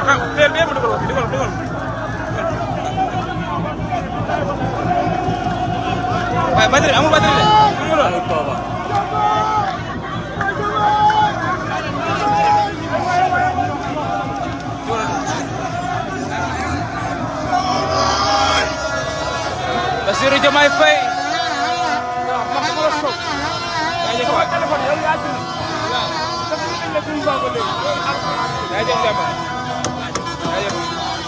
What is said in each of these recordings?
xam teel bi ma dugal ko fi dugal dugal waaye batterie amul batterie de amul lool Bassirou Diomaye Faye jaajëf waay jaajëf Demba jaajëf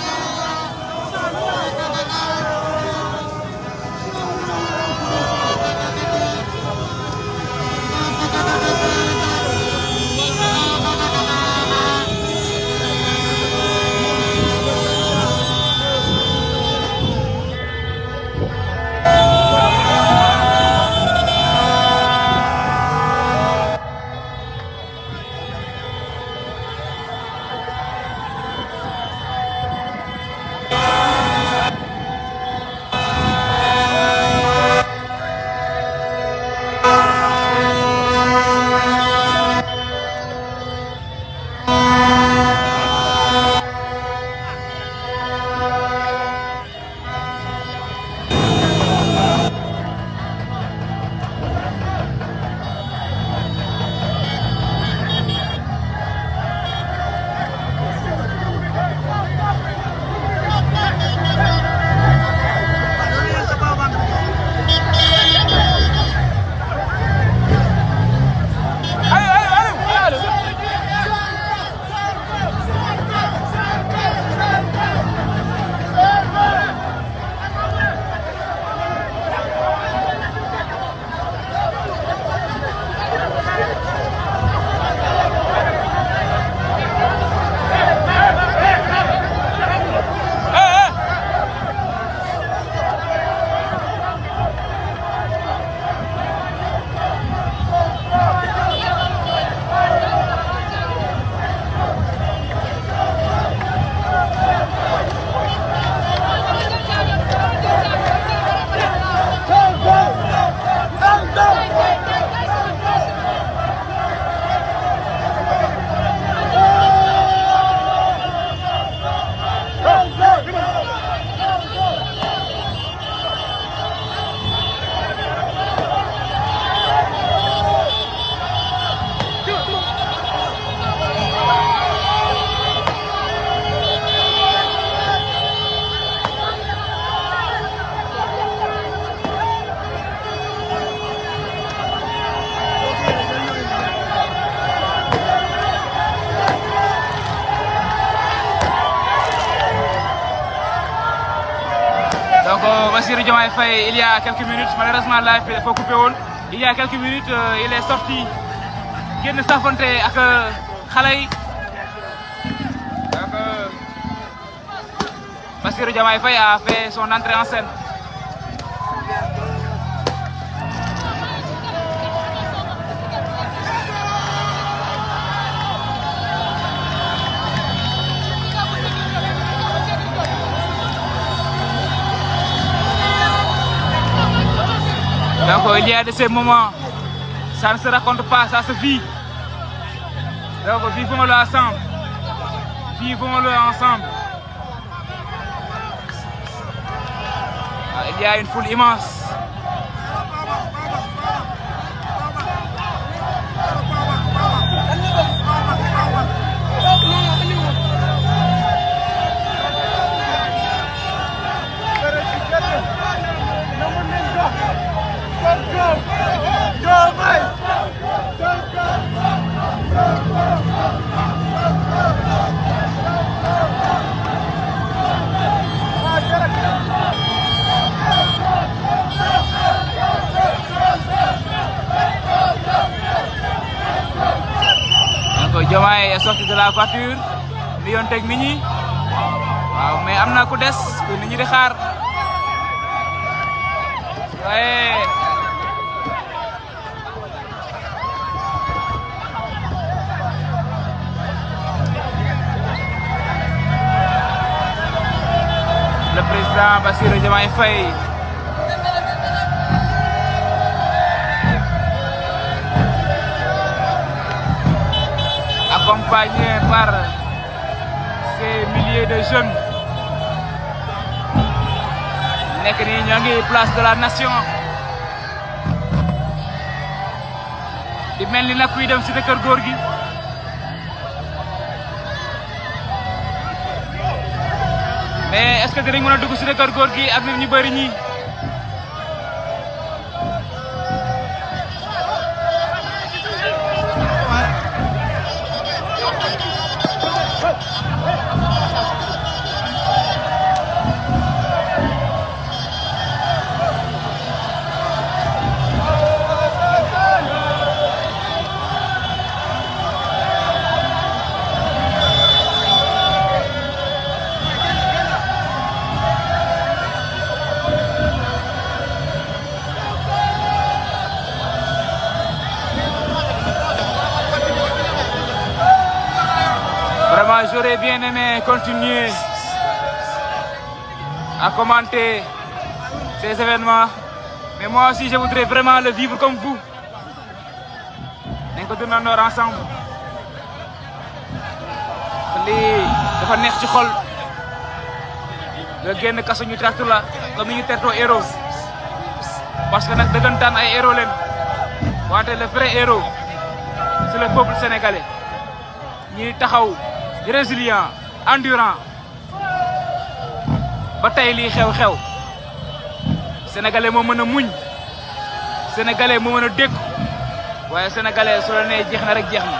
Allez, allez, allez, allez. Eh, eh. Donc, euh, Bassirou Diomaye Faye, il y a quelques minutes, malheureusement, live il faut couper woon. Il y a quelques minutes, euh, il est sorti. génn safonte ak xale yi. Donc, euh, Bassirou Diomaye Faye a fait son entrée en scène. Donc, il y a de ces moments, ça ne se raconte pas, ça se vit. Donc, vivons-le ensemble. Vivons-le ensemble. Ah, Il y a une foule immense. Donc Diomaye est sorti de la voiture li yoon teg nit ñi waaw mais am na ku des ku nit ñi di xaar waaye le président Bassirou Diomaye Faye accompagné par ces milliers de jeunes nekk nii ñoo ngi place de la nation di mel ni nag kuy dem cité kër góor gi mais est-ce que dinañ mën a dugg cité kër góor gi ak nit ñu bëri ñi Vraiment, j'aurais bien aimé continuer à commenter ces événements. Mais moi aussi, je voudrais vraiment le vivre comme vous. nañ ko dundandoo ensemble. lii dafa neex ci xol nga génn kaso ñu tracte la comme ni ñu tertoo héros parce que nag dëggantaan ay héros leen wante le vrai héros c'est le peuple sénégalais ñi taxaw résilient endurant ba tey lii xew-xew sénégalais moo mën a muñ sénégalais moo mën a dékku waaye sénégalais su la nee jeex na rek jeex na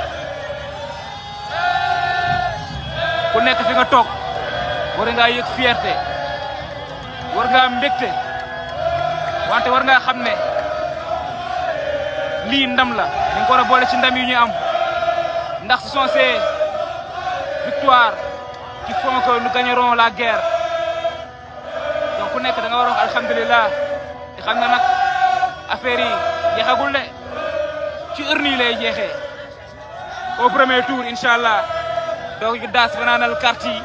ku nekk fi nga toog war ngaa yëg fierté war ngaa mbégte wante war ngaa xam ne lii ndam la dañ ko war a boole ci ndam yi ñu am ndax ce sont ces victoires qui font que nous gagnerons la guerre donc ku nekk da nga war a wax alhamdulilah te xam na nag affaire yi jeexagul de ci urne yi lay jeexee au premier tour incha allah donc ñu daas fanaanal carte yi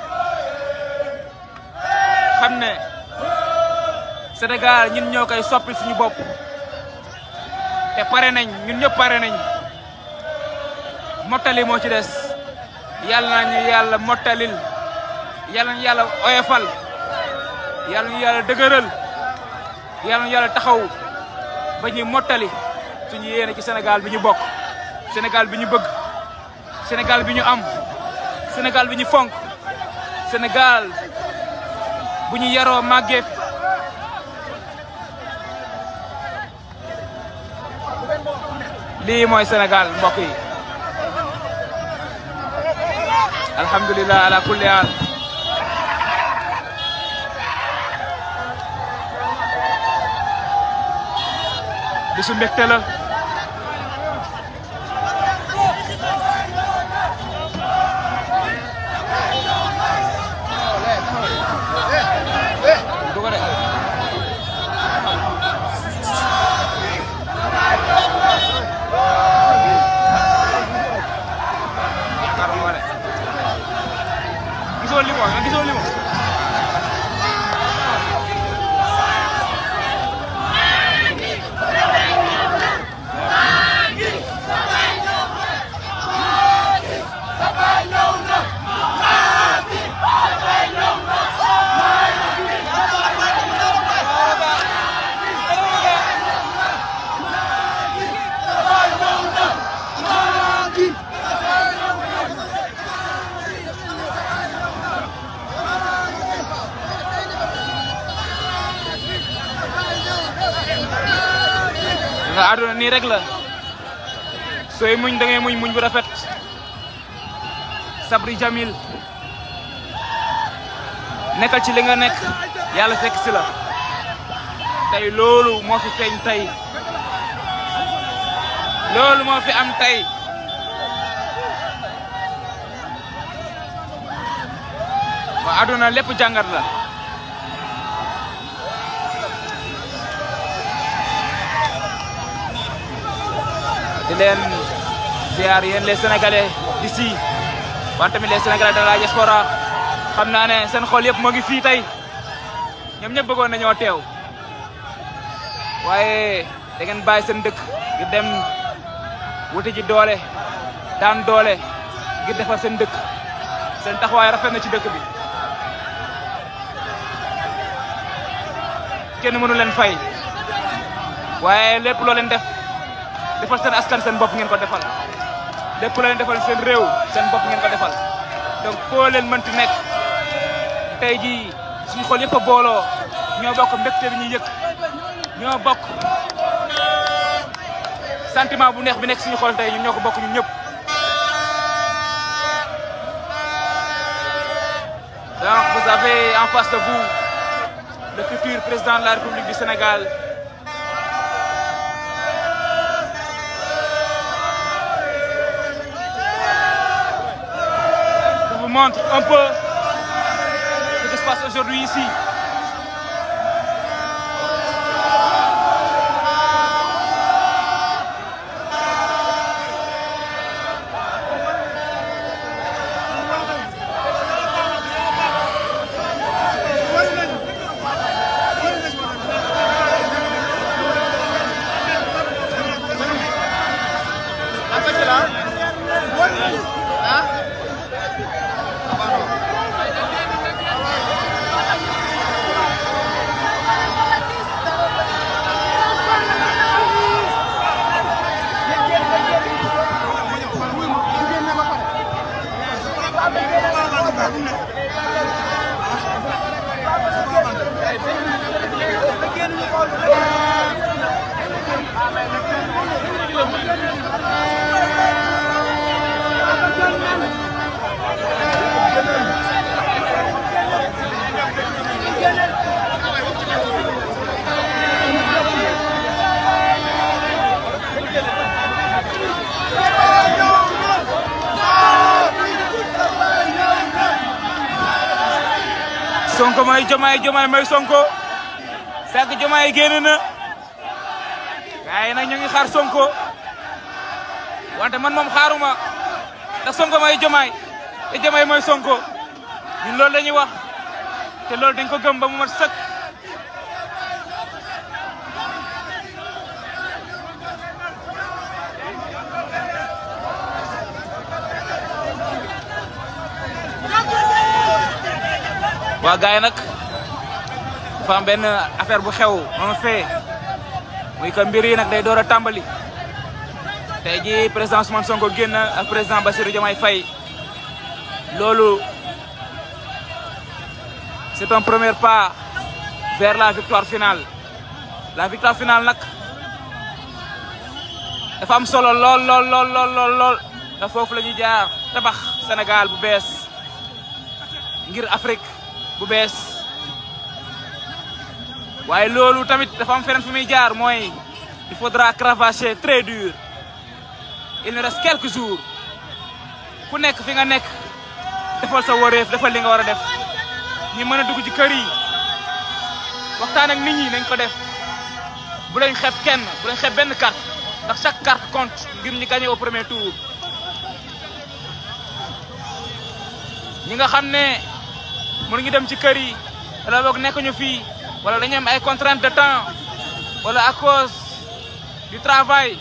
xam ne Sénégal ñun ñoo koy soppi suñu bopp te pare nañ ñun ñëpp pare nañ mottali moo ci des yàlla nañu yàlla mottalil yàlla nañu yàlla oyofal yàlla nañu yàlla dëgëral yàlla nañu yàlla taxaw ba ñuy mottali suñu yéene ci Sénégal bi ñu bokk Sénégal bi ñu bëgg Sénégal bi ñu am Sénégal bi ñu fonk Sénégal bu ñu yaroo màggee fi lii mooy Sénégal mbokk yi alhamdulilah ala kulli haal bisu mbégte la gisoo li mo gisoo li mo nga àdduna nii rek la sooy muñ da ngay muñ muñ bu rafet sabri jamil nekkal ci li nga nekk yàlla fekk si la tey loolu moo fi feeñ tey loolu moo fi am tey waa àdduna lépp jàngat la di leen ziar yéen les sénégalais d'ici wante tamit les sénégalais de la diaspora xam naa ne seen xol yëpp moo ngi fii tey ñoom ñëpp bëggoon nañoo teew waaye da ngeen bàyyi seen dëkk ngir dem wuti ji doole daan doole ngir defar seen dëkk seen taxawaay rafet na ci dëkk bi kenn mënu leen fay waaye lépp loo leen def defal seen askan seen bopp ngeen ko defal lépp loo leen defal seen réew seen bopp ngeen ko defal donc foo leen mënti nekk tey jii suñu xol yëpp a booloo ñoo bokk mbégte bi ñuy yëg ñoo bokk sentiment bu neex bi nekk suñu xol tey ñun ñoo ko bokk ñun ñëpp donc vous avez en face de vous le futur président de la République du Sénégal je vous montre un peu ce qui se passe aujourd'hui ici Sonko mooy Jomaay Jomaay mooy Sonko fekk Jomaay génn na waaye nag ñu ngi xaar Sonko wante man moom xaaruma ndax Sonko mooy Jomaay te Jomaay mooy Sonko ñun loolu la ñuy wax te loolu dañ ko gëm ba mu mat sëkk. waa gars yi nag dafa am benn affaire bu xew moom fee muy que mbir yi nag day door a tàmbali tey jii président Ousmane Sonko génn ak président Bassirou Diomaye Faye loolu c'est un premier pas vers la victoire finale la victoire finale nag dafa am solo lool lool lool lool lool lool te foofu la ñuy jaar tabax Sénégal bu bees ngir Afrique bu bees waaye loolu tamit dafa am feneen fu muy jaar mooy il faudra cravacher très dur il nous reste quelques jours ku nekk fi nga nekk defal sa wareef defal li nga war a def ñi mën a dugg ci kër yi waxtaan ak nit ñi nañ ko def bu lañ xeeb kenn bu lañ xeeb benn carte ndax chaque carte compte ngir ñu gagné au premier tour ñi nga xam ne mënuñu dem ci kër yi wala boog nekkuñu fii wala dañu am ay contraintes de temps wala à cause du travail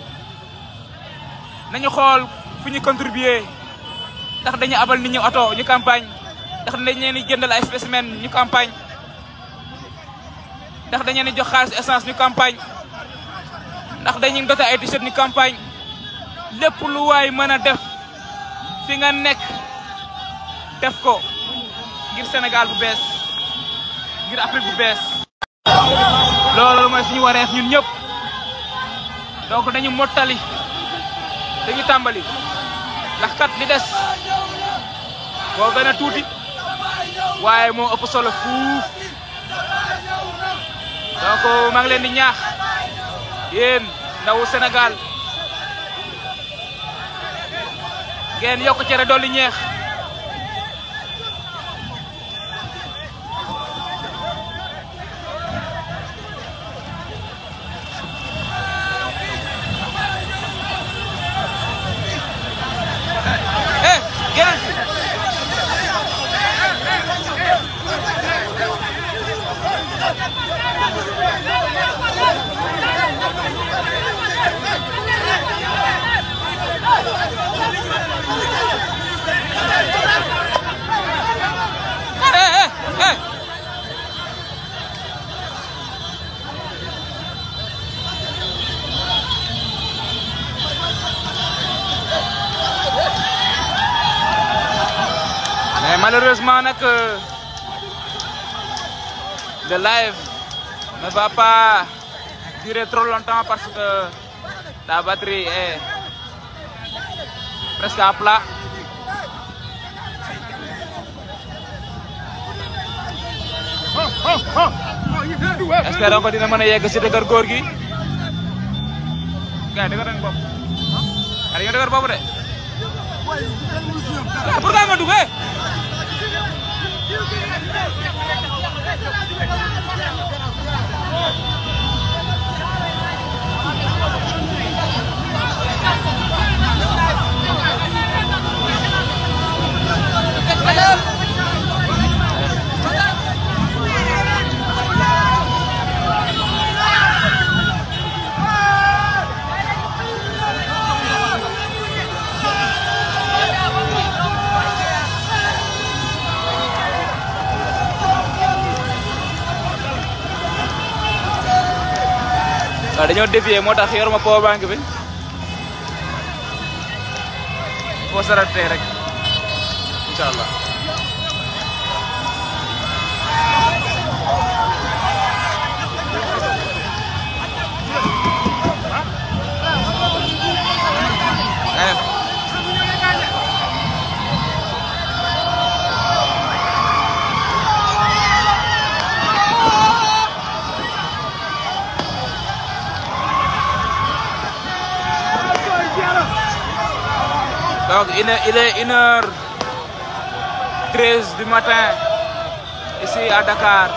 nañu xool fu ñu contribuer ndax dañu abal nit ñi oto ñu campagne ndax dañ leen di jëndal ay spécimen ñu campagne ndax dañu leen di jox xaalis essence ñu campagne ndax dañuy dote ay t-shirt ñu campagne lépp lu waay mën a def fi nga nekk def ko ngir Sénégal bu bees ngir Afrique bu bees loolu mooy suñu wareef ñun ñëpp donc dañu mottali dañu tàmbali ndax kat li des moo gën a tuuti waaye moo ëpp solo fuuf donc maa ngi leen di ñaax yéen ndawu Sénégal ngeen yokk cere dolli ñeex eh génn fi malheureusement nag le live ne va pas durer trop longtemps parce que la batterie est presque à plat espérons que dina mën a yegg si dëgër góor gi gars dëgër nañ bopp gars dañoo dëgër bopp de pourquoi nga duggee waaw dañoo dévier moo tax yoruma power bank bi foo saratee rek incha allah Donc il est, il est 1h13 du matin ici à Dakar.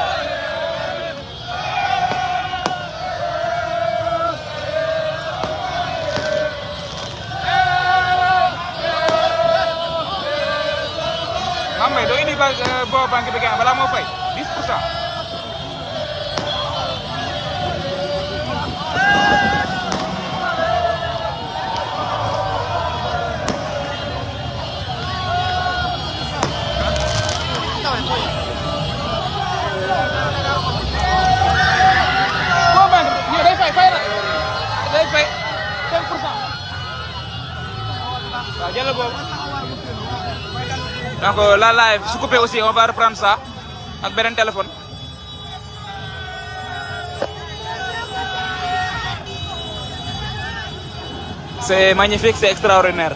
Mame Mbaye doo indi ba boo banque bi gën balaa moo fay 10 pour cent. boo banque bi ñëw day fay fay na day fay 5 pour cent. waaw jëlal boobu. donc la live su coupé aussi on va reprendre ça ak beneen téléphone. c'est magnifique c'est extraordinaire.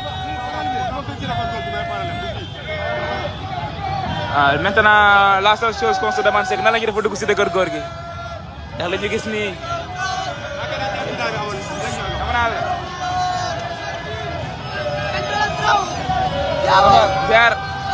ah maintenant la seule chose qu'on se demande c'est que nan la ñuy def ba dugg si dëgër góor gi ndax la ñu gis nii. xam naa la. ziar.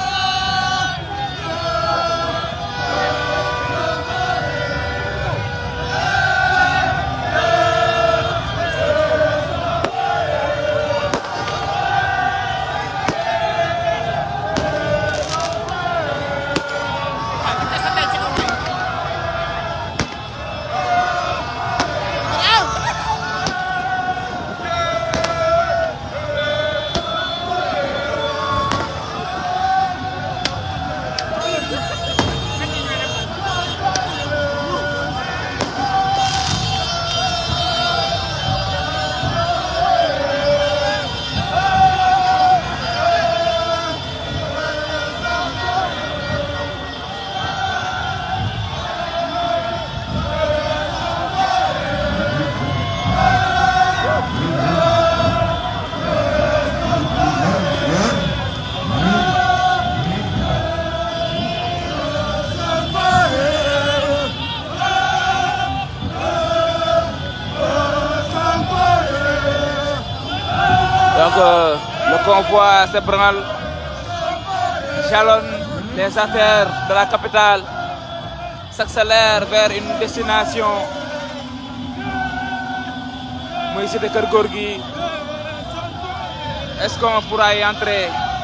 Donc euh, le convoi s'ébranle, jalonne les artères de la capitale, s'accélère vers une destination muy cité Keur Gorgui. Est-ce qu'on pourra y entrer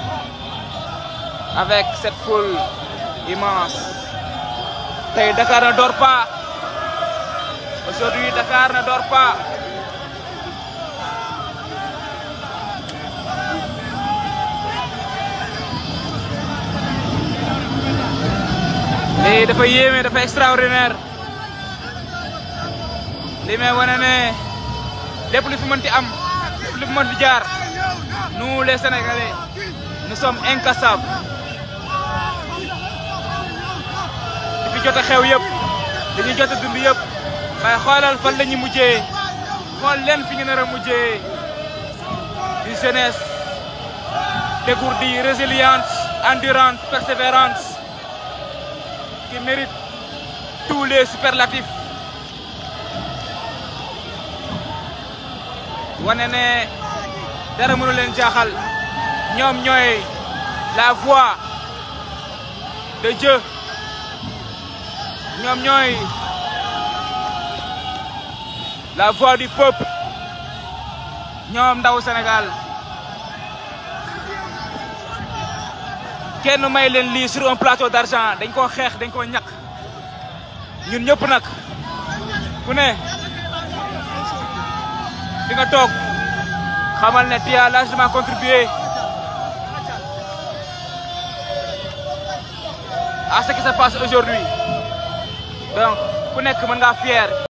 avec cette foule immense? Tey Dakar ne dort pas. Aujourd'hui Dakar ne dort pas. lii dafa yéeme dafa extraordinaire li may wane ne lépp lu fi mënti am lépp lu fi mënti jaar nous les Sénégalais nous sommes incassables fi jot a xew yëpp dañuy jot a dund yëpp mais xoolal fan la ñu mujjee xool leen fi ñu nar a mujjee une jeunesse dégourdie résiliente endurante persévérante qui mérite tous les superlatifs wane ne dara mënu leen jaaxal ñoom ñooy la voix de Dieu ñoom ñooy la voix du peuple ñoom ndaw Sénégal kenn may leen lii sur un plateau d'argent dañ koo xeex dañ koo ñàkk ñun ñëpp nag ku ne fi nga toog xamal ne tu as largement contribué à ce qui se passe aujourd'hui donc ku nekk mën ngaa fier